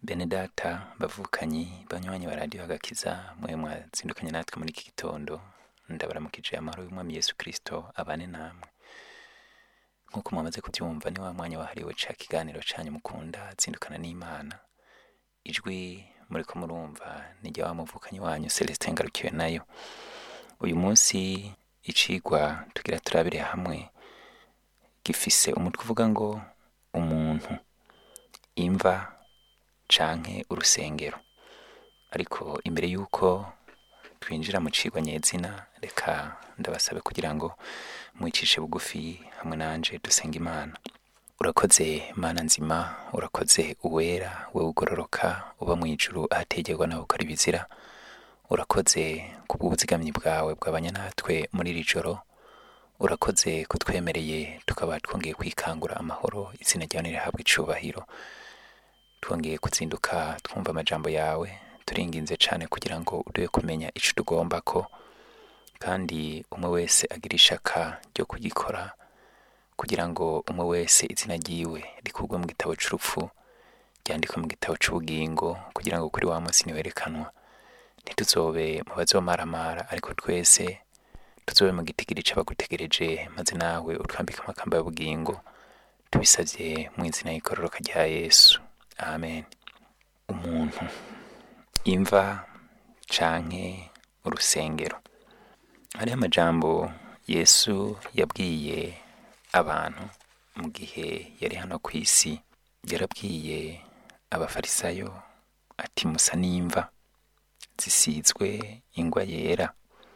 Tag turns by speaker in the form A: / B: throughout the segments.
A: bene data bavukanyi banywanyi ba radiyo agakiza mwe mwazindukanye natwe muri iki gitondo ndabaramukije amahoro y'umwami yesu kirisito abane namwe nk'uko mwamaze kubyumva ni wa mwanya wahariwe ca kiganiro canyu mukunda zindukana n'imana ijwi muriko murumva ni rya wa muvukanyi wanyu celestin ngarukiwe nayo uyu munsi icigwa tugira turabire hamwe gifise umutwe uvuga ngo umuntu imva canke urusengero ariko imbere y'uko twinjira mu cigwa nyezina reka ndabasabe kugira ngo mwicishe bugufi hamwe nanje dusenga imana urakoze mana nzima urakoze uwera we ugororoka uba mu ijuru ahategerwa nawe ukora ibizira urakoze kubw'ubuzigamyi bwawe bwabanya natwe muri iri joro urakoze kutwemereye tukaba twongeye kwikangura amahoro izina ryawe nirihabwa icubahiro twongeye kuzinduka twumva amajambo yawe turinginze cane kugira ngo uduhe kumenya ico tugomba ko kandi umwe wese agira ishaka ryo kugikora kugira ngo umwe wese izina ryiwe rikurwe mu gitabo c'urupfu ryandikwe mu gitabo c'ubugingo kugira ngo kuri wa munsi niwerekanwa ntituzobe mu bazomaramara ariko twese tuzobe mu gitigiri c'abagutegereje maze nawe utwambike amakamba y'ubugingo tubisavye mu izina y'igororoka rya yesu amen umuntu imva canke urusengero hariho amajambo yesu yabwiye abantu mu gihe yari hano ku isi yarabwiye abafarisayo ati musa n'imva zisizwe ingwa yera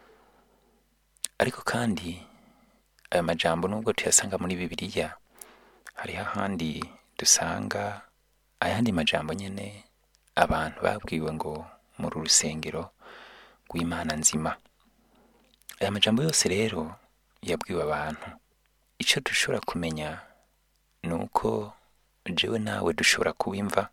A: ariko kandi aya majambo nubwo tuyasanga muri bibiliya hariho ahandi dusanga ayandi majambo nyene abantu babwiwe ngo muri urusengero rw'imana nzima aya majambo yose rero yabwiwe abantu ico dushobora kumenya ni uko jewe nawe dushobora kuwimva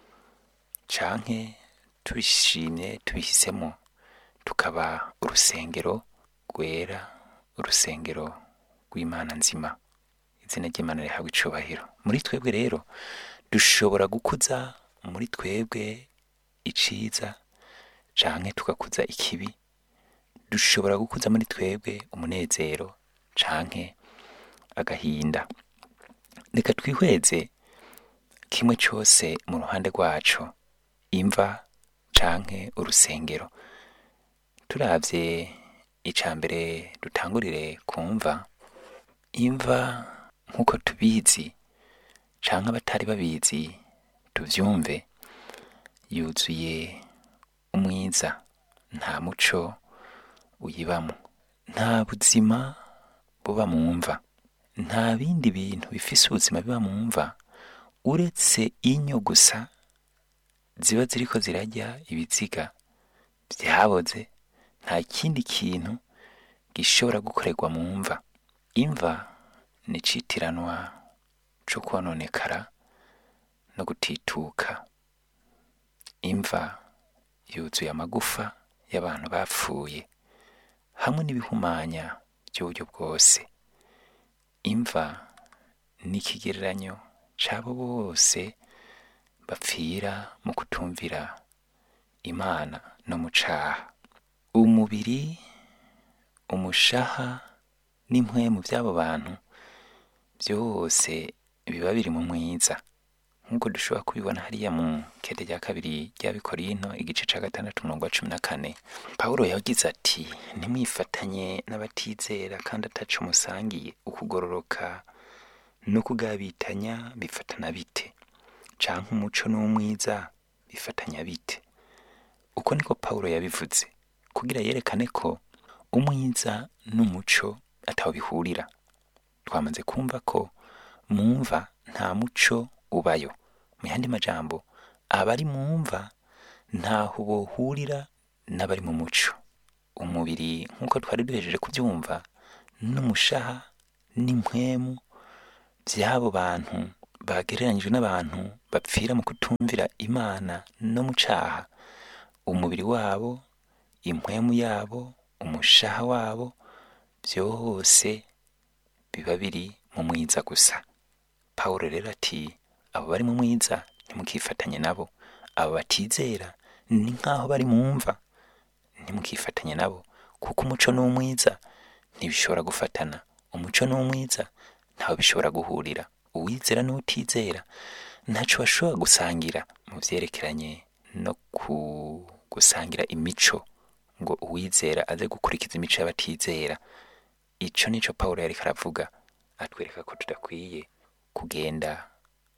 A: canke tubishimye tubihisemo tukaba urusengero rwera urusengero rw'imana nzima izina ry'imana rihabwa icubahiro muri twebwe rero dushobora gukuza muri twebwe iciza canke tugakuza ikibi dushobora gukuza muri twebwe umunezero canke agahinda reka twihweze kimwe cose mu ruhande rwaco imva canke urusengero turavye ica mbere dutangurire kumva imva nk'uko tubizi canke abatari babizi tuvyumve yuzuye umwiza nta muco uyibamo nta buzima buba mu mva nta bindi bintu bifise ubuzima biba mu mva uretse inyo gusa ziba ziriko zirarya ibiziga vyaboze nta kindi kintu gishobora gukorerwa mu mva imva ni icitiranwa co kwononekara no gutituka imva yuzuye amagufa y'abantu bapfuye hamwe n'ibihumanya by'uburyo bwose imva ni ikigereranyo c'abo bose bapfira mu kutumvira imana no mu caha umubiri umushaha n'impwemu by'abo bantu byose biba biri mu mwiza nk'uko dushobora kubibona hariya mu kete rya kabiri rya bikorinto igice ca gatandatu umurongo wa cumi na kane pawulo yagize ati ntimwifatanye n'abatizera kandi ataco musangiye ukugororoka no kugabitanya bifatana bite canke umuco n'umwiza bifatanya bite uko niko pawulo yabivuze kugira yerekane ko umwiza n'umuco ataho bihurira twamaze kumva ko mumva nta muco ubayo mu yandi majambo abari mu mva ntaho bohurira n'abari mu muco umubiri nk'uko twari duhejeje kubyumva n'umushaha n'impwemu by'abo bantu bagereranyijwe n'abantu bapfira mu kutumvira imana no mu caha umubiri wabo impwemu yabo umushaha wabo byose biba biri mu mwiza gusa pawulo rero ati abo bari mu mwiza ntimukifatanye nabo abo batizera ni nk'aho bari mu mva ntimukifatanye nabo kuko umuco n'umwiza ntibishobora gufatana umuco n'umwiza ntaho bishobora guhurira uwizera n'utizera ntacyo bashobora gusangira mu byerekeranye no ku gusangira imico ngo uwizera aze gukurikiza imico y'abatizera icyo nicyo paul yari aravuga atwereka ko tudakwiye kugenda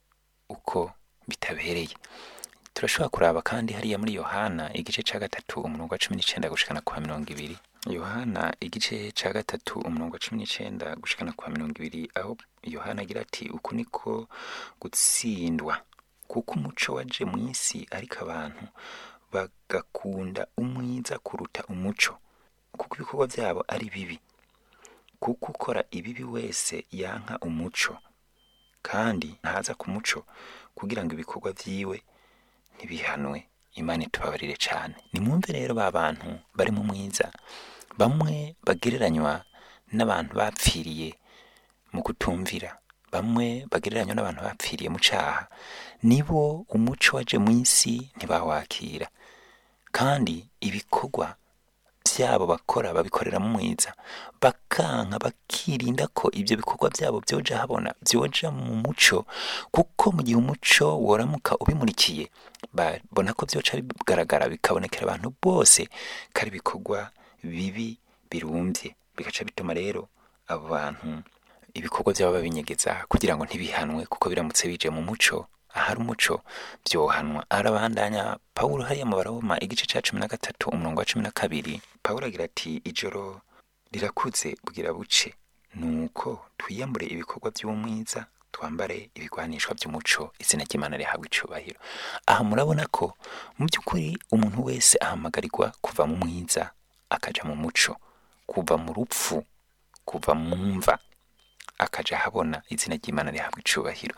A: uko bitabereye turashobora kuraba kandi hariya muri yohana igice cya gatatu umurongo wa cumi n'icyenda gushikana kwa mirongo ibiri yohana igice cya gatatu umurongo wa cumi n'icyenda gushikana kwa mirongo ibiri aho yohana agira ati uku niko gutsindwa kuko umuco waje mu isi ariko abantu bagakunda umwiza kuruta umuco kuko ibikorwa byabo ari bibi kuko ukora ibibi wese yanka umuco kandi ntaza ku muco kugira ngo ibikorwa byiwe ntibihanwe imana itubabarire cyane nimwumve rero ba bantu bari mu mwiza bamwe bagereranywa n'abantu bapfiriye mu kutumvira bamwe bagereranywa n'abantu bapfiriye mu cyaha nibo umuco waje mu isi ntibawakira kandi ibikorwa byabo bakora babikorera mu mwiza bakanka bakirinda ko ibyo bikorwa byabo byoja habona byoja mu muco kuko mu gihe umuco woramuka ubimurikiye babona ko byoca bigaragara bikabonekera abantu bose ko ari ibikorwa bibi birumbye bigaca bituma rero abo bantu ibikorwa byabo babinyegeza kugira ngo ntibihanwe kuko biramutse bije mu muco ahari umuco byohanwa arabandanya pawulo hariya mu baroma igice cya cumi na gatatu umurongo wa cumi na kabiri pawulo agira ati ijoro rirakuze bwira buce nuko twiyambure ibikorwa by'umwiza twambare ibigwanishwa by'umuco izina ry'imana rihabwa icubahiro aha murabona ko mu by'ukuri umuntu wese ahamagarirwa kuva mu mwiza akaja mu muco kuva mu rupfu kuva mu mva akaja ahabona izina ry'imana rihabwa icubahiro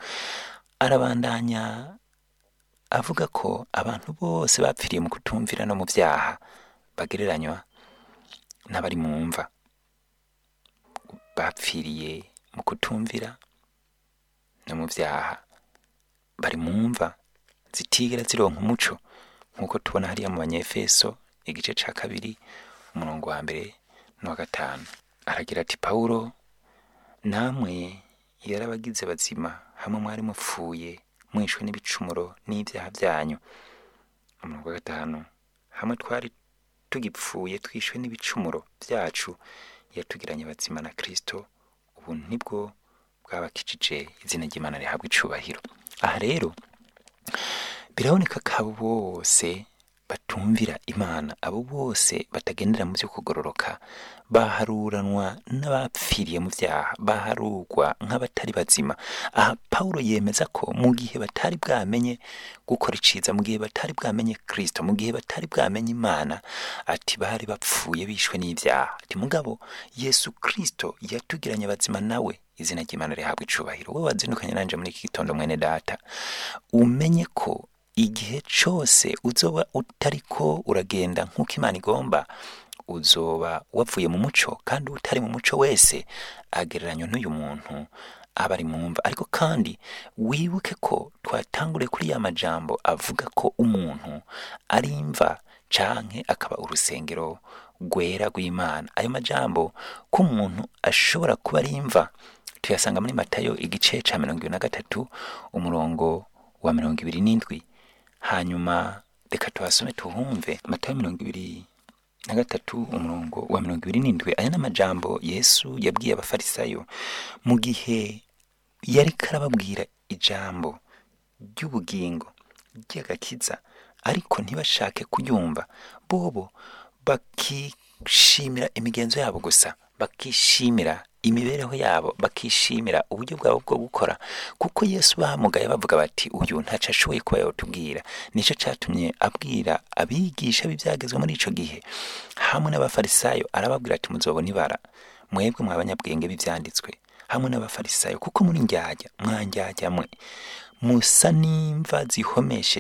A: arabandanya avuga ko abantu bose bapfiriye mu kutumvira no mu byaha bagereranywa n'abari mu mva bapfiriye mu kutumvira no mu byaha bari mu mva zitigera zironka umuco nk'uko tubona hariya mu banyefeso igice cya kabiri umurongo wa mbere n'uwa gatanu aragira ati pawulo namwe yarabagize bazima hamwe mwari mupfuye mwishwe n'ibicumuro n'ibyaha byanyu umurongo wa gatanu hamwe twari tugipfuye twishwe n'ibicumuro byacu yatugiranye bazima na kirisito ubu nibwo bwabakijije izina ry'imana rihabwa icubahiro aha rero biraboneka ko abo bose batumvira imana abo bose batagendera mu byo kugororoka baharuranwa n'abapfiriye mu byaha baharurwa nk'abatari bazima aha pawulo yemeza ko mu gihe batari bwamenye gukora iciza mu gihe batari bwamenye kirisito mu gihe batari bwamenye imana ati bari bapfuye bishwe n'ibyaha ati mugabo yesu kirisito yatugiranye bazima nawe izina ry'imana rihabwa icubahiro wowe wazindukanye nanje muri iki gitondo mwene data umenye ko igihe cyose uzoba utariko uragenda nk'uko imana igomba uzoba wavuye mu muco kandi utari mu muco wese agereranywa n'uyu muntu aba ari mu mva ariko kandi wibuke ko twatangure kuri ya majambo avuga ko umuntu ari imva canke akaba urusengero rwera rw'imana ayo majambo ko umuntu ashobora kuba ari imva tuyasanga muri matayo igice ca mirongo ibiri na gatatu umurongo wa mirongo ibiri n'indwi hanyuma reka tuhasome tuhumve matayo mirongo ibiri na gatatu umurongo wa mirongo ibiri n'indwi aya ni amajambo yesu yabwiye abafarisayo mu gihe yari karababwira ijambo ry'ubugingo ry'agakiza ariko ntibashake kuyumva bobo bakishimira imigenzo yabo gusa bakishimira imibereho yabo bakishimira uburyo bwabo bwo gukora kuko yesu bahamugaye bavuga bati uyu ntaco ashoboye kuba yatubwira nicyo cyatumye abwira abigisha b'ibyagezwe muri ico gihe hamwe n'abafarisayo arababwira ati muzobona ibara mwebwe mwa banyabwenge b'ivyanditswe hamwe n'abafarisayo kuko muri njyajya mwanjyajya mwe musa n'imva zihomesheje